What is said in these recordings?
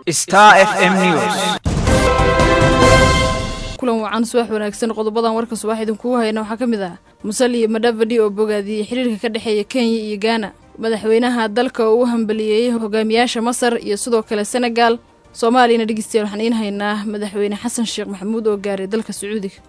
Star FM News. kulan wacan subax wanaagsan qodobadan warka subax idinkugu hayna waxaa ka mid ah musali iyo madhavadi oo bogaadiyey xiriirka ka dhexeeya kenya iyo gaana madaxweynaha dalka oo u hambaliyeeyey hogaamiyaasha masar iyo sidoo kale senegal soomaaliyana dhegeystayaal waxaan iin haynaa madaxweyne xasan sheekh maxamuud oo gaaray dalka sacuudiga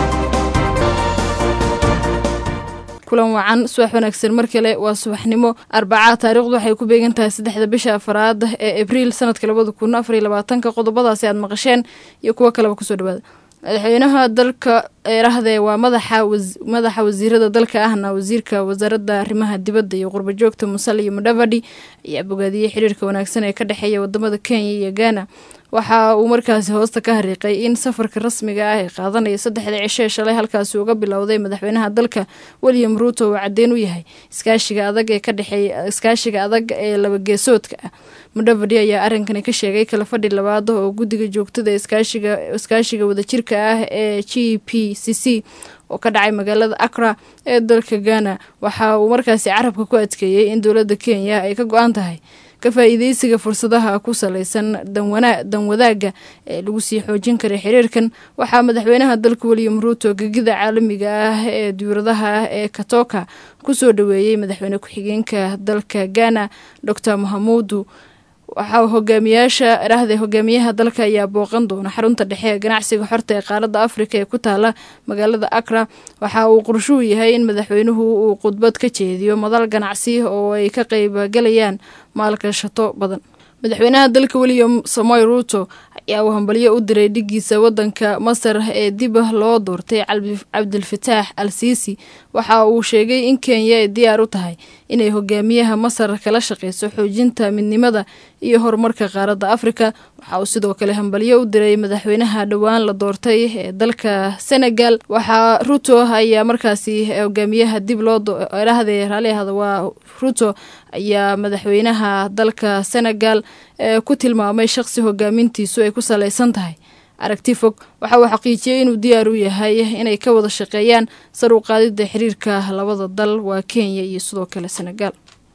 kulan wacan subax wanaagsan mar kale waa subaxnimo arbacaa taariikhdu waxay ku beegan tahay saddexda bisha afaraad ee abriil sanadka labada kun afar iyo labaatanka qodobadaasi aad maqasheen iyo kuwo kaleba kusoo dhawaada madaxweynaha dalka eerahdee waa madaxa madaxa wasiirada dalka ahna wasiirka wasaaradda arrimaha dibadda iyo qurbajoogta musal iyo mudhavadi ayaa bogaadiyey xiriirka wanaagsan ee ka dhexeeya wadamada kenya iyo gaana waxa uu markaasi hoosta ka hariiqay in safarka rasmiga ah ee qaadanaya saddexda cishe shalay halkaasi uga bilowday madaxweynaha dalka william ruuto uu caddeyn u yahay iskaashiga adag ee ka dhexeeya iskaashiga adag ee labageesoodka ah mudhavadi ayaa arrinkani ka sheegay kala fadhi labaad oo guddiga joogtada iskaashiga iskaashiga wadajirka ah ee g p c c oo ka dhacay magaalada akra ee dalka ghana waxa uu markaasi carabka ku adkeeyey in dowladda kenya ay ka go-an tahay ka faa'iideysiga fursadaha ku salaysan dan wadaagga ee lagu sii xoojin karay xiriirkan waxaa madaxweynaha dalka william ruuto gegida caalamiga ah ee duuradaha ee katoka kusoo dhaweeyey madaxweyne ku-xigeenka dalka ghana dor mahamuudu waxaa hogaamiyaasha dhahde hogaamiyaha dalka ayaa booqan doona xarunta dhexe ee ganacsiga xorta ee qaaradda afrika ee ku taala magaalada akra waxa uu qorshuhu yahay in madaxweynuhu uu khudbad ka jeediyo madal ganacsi oo ay ka qaybgalayaan maalgashato badan madaxweynaha dalka william samoy ruuto ayaa uu hambalyo u diray dhigiisa wadanka masar ee dib loo doortay cabdilfataax al siisi waxa uu sheegay in kenya ay diyaar u tahay inay hogaamiyaha masar kala shaqeyso xoojinta midnimada iyo horumarka qaaradda afrika waxa uu sidoo kale hambalyo u diray madaxweynaha dhowaan la doortay ee dalka senegal waxaa ruto ayaa markaasi hogaamiyaha dib loo dhahde raali ahada waa ruto ayaa madaxweynaha dalka senegal ee ku tilmaamay shaqsi hogaamintiisu ay ku salaysan tahay aragti fog waxa uu xaqiijiyey inuu diyaar u yahay inay ka wada shaqeeyaan sar u qaadida xiriirka labada dal waa kenya iyo sidoo kale senegal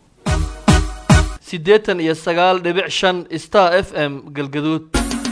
siddeetan iyo sagaal dhibic shan star f m galgaduud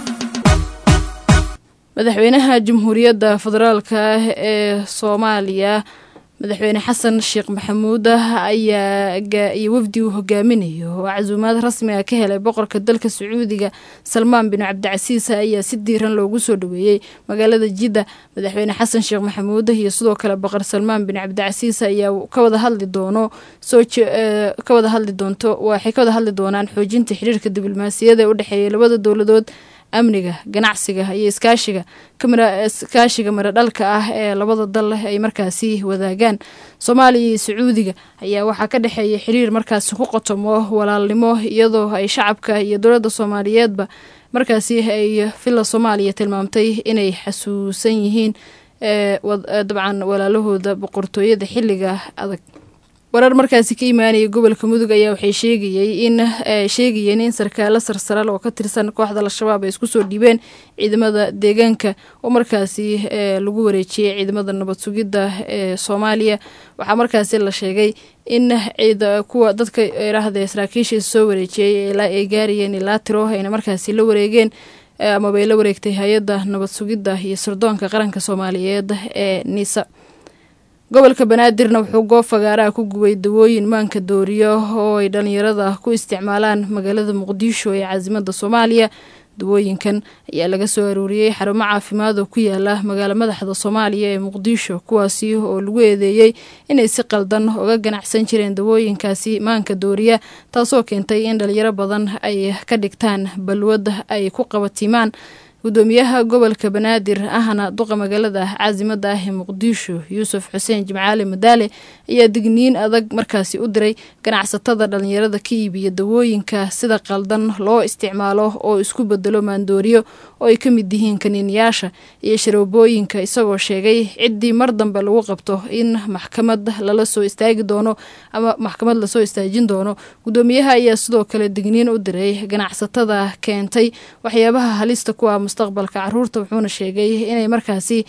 madaxweynaha jamhuuriyadda federaalka ah ee soomaaliya madaxweyne xasan sheekh maxamuud ayaa iyo wafdi uu hogaaminayo oo casuumaad rasmiga ka helay boqorka dalka sacuudiga salmaan bin cabdicasiis ayaa si diiran loogu soo dhaweeyey magaalada jidda madaxweyne xasan sheekh maxamuud iyo sidoo kale boqor salmaan bin cabdicasiis ayaa kawada hadli doono soo ka wada hadli doonto waxay ka wada hadli doonaan xoojinta xiriirka diblomaasiyada ee u dhexeeya labada dowladood amniga ganacsiga iyo iskaashiga iskaashiga maradhalka ah ee labada dal ay markaasi wadaagaan soomaaliya iyo sacuudiga ayaa waxaa ka dhexeeya xiriir markaasi ku qotomo walaalnimo iyadoo ay shacabka iyo dowladda soomaaliyeedba markaasi ay villa soomaaliya tilmaamtay inay xasuusan yihiin dabcan walaalahooda boqortooyada xilliga adag warar markaasi ka imaanaya gobolka mudug ayaa waxay sheegayey in sheegayeen in sarkaalo sarsaral oo ka tirsan kooxda al-shabaab ay isku soo dhiibeen ciidamada deegaanka oo markaasi lagu wareejiyey ciidamada nabad sugidda ee soomaaliya waxaa markaasi la sheegay in kuwa dadka irahde saraakiisha soo wareejiyey ilaa ay gaarayeen ilaa tiro ayna markaasi la wareegeen amabay la wareegtay hay-adda nabad sugidda iyo sirdoonka qaranka soomaaliyeed ee nisa gobolka banaadirna wuxuu goob fagaaraha ku gubay dawooyin maanka dooriyo oo ay dhalinyarada ku isticmaalaan magaalada muqdisho ee caasimada soomaaliya dawooyinkan ayaa laga soo aruuriyey xarumo caafimaad oo ku yaala magaalo madaxda soomaaliya ee muqdisho kuwaasi oo lagu eedeeyey inay si qaldan uga ganacsan jireen dawooyinkaasi maanka dooriya taasoo keentay in dhalinyaro badan ay ka dhigtaan balwad ay ku qabatimaan gudoomiyaha gobolka banaadir ahna duqa magaalada caasimada ah ee muqdisho yuusuf xuseen jimcaali madaale ayaa digniin adag markaasi u diray ganacsatada dhalinyarada ka iibiya dawooyinka sida qaldan loo isticmaalo oo isku bedelo maandooriyo oo ay ka mid yihiin kaniiniyaasha iyo sharoobooyinka isagoo sheegay ciddii mar dambe lagu qabto in maxkamad lala soo istaagi doono ama maxkamad lasoo istaajin doono gudoomiyaha ayaa sidoo kale digniin u diray ganacsatada keentay waxyaabaha halista kuwa mustaqbalka caruurta wuxuuna sheegay inay markaasi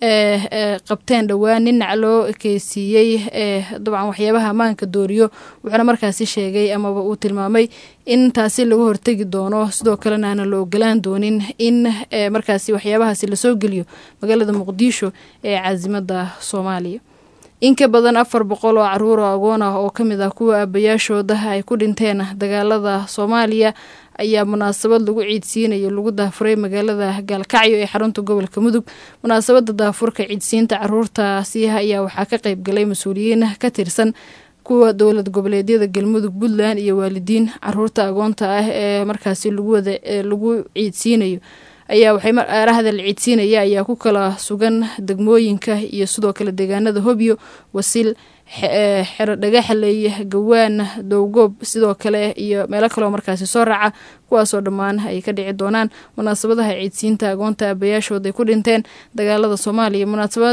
qabteen dhowaan nin nac loo ekeysiiyey dabcan waxyaabaha ammaanka dooriyo wuxuuna markaasi sheegay amaba uu tilmaamay in taasi laga hortegi doono sidoo kalena aana la ogolaan doonin in markaasi waxyaabahaasi lasoo geliyo magaalada muqdisho ee caasimada soomaaliya in ka badan afar boqol oo caruur oo agoon ah oo ka mid ah kuwa aabayaashooda ay ku dhinteen dagaalada soomaaliya ayaa munaasabad lagu ciidsiinayo lagu daafuray magaalada gaalkacyo ee xarunta gobolka mudug munaasabada daafurka ciidsiinta caruurtaasi ayaa waxaa ka qayb galay mas-uuliyiin ka tirsan kuwa dowlad goboleedyada galmudug puntland iyo waalidiin caruurta agoonta ah ee markaasi laguwada lagu ciidsiinayo ayaa waxay araahda la ciidsiinaya ayaa ku kala sugan degmooyinka iyo sidoo kale deegaanada hobyo wasil xero dhagaxley gawaan dowgoob sidoo kale iyo meelo kaleo markaasi soo raaca kuwaasoo dhammaan ay ka dhici doonaan munaasabadaha ciidsiinta agoonta aabayaashood ay ku dhinteen dagaalada soomaaliya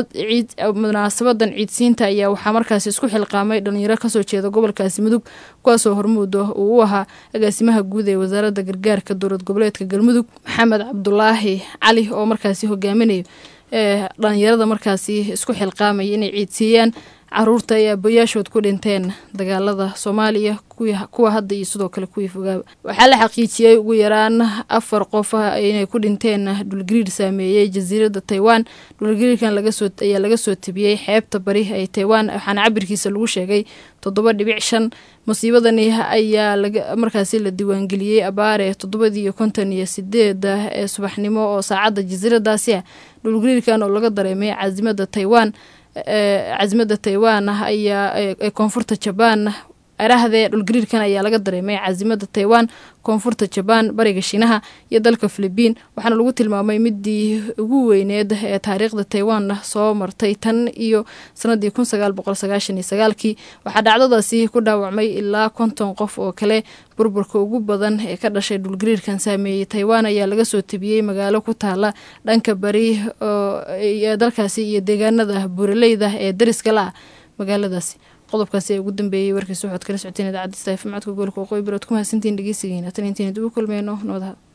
munaasabadan ciidsiinta ayaa waxaa markaasi isku xilqaamay dhalinyaro kasoo jeeda gobolkaasi mudug kuwaasoo hormuuda uu u ahaa agaasimaha guud ee wasaaradda gargaarka dowlad goboleedka galmudug maxamed cabdulaahi cali oo markaasi hogaaminayo dhalinyarada markaasi isku xilqaamaya inay ciidsiiyaan caruurta ay aabayaashood ku dhinteen dagaalada soomaaliya kuwa hadda iyo sidoo kale kuwii fogaaba waxaa la xaqiijiyey ugu yaraan afar qof inay ku dhinteen dhulgariir saameeyey jasiiradda taiwan dhulgariirkan ayaa laga soo tabiyey xeebta bari ee taiwan waxaana cabirkiisa lagu sheegay toddoba dhibic shan musiibadani ayaa markaasi la diiwaangeliyey abaare toddobadii iyo konton iyo sideeda ee subaxnimo oo saacadda jasiiradaasi ah dhulgariirkan oo laga dareemay caasimada taiwan caasimada taiwan ayaa ee koonfurta jabaan arahdee dhulgariirkan ayaa laga dareemay caasimada taiwan koonfurta jabaan bariga shiinaha iyo dalka filibiin waxaana lagu tilmaamay midii ugu weyneed ee taariikhda taiwan soo martay tan iyo sanadii kun sagaal boqol sagaashan iyo sagaalkii waxaa dhacdadaasi ku dhaawacmay ilaa konton qof oo kale burburka ugu badan ee ka dhashay dhulgariirkan saameeyey taiwan ayaa laga soo tabiyey magaalo ku taala dhanka bari dalkaasi iyo deegaanada buuraleyda ee dariska la ah magaaladaasi qodobkaasi ee ugu dambeeyey warkiisa waxaad kala socoteen idaacadda stafm codka gobolka waqooyi barood ku mahadsantiin dhegeysigeena tan intayn dib u kulmeyno nabadaha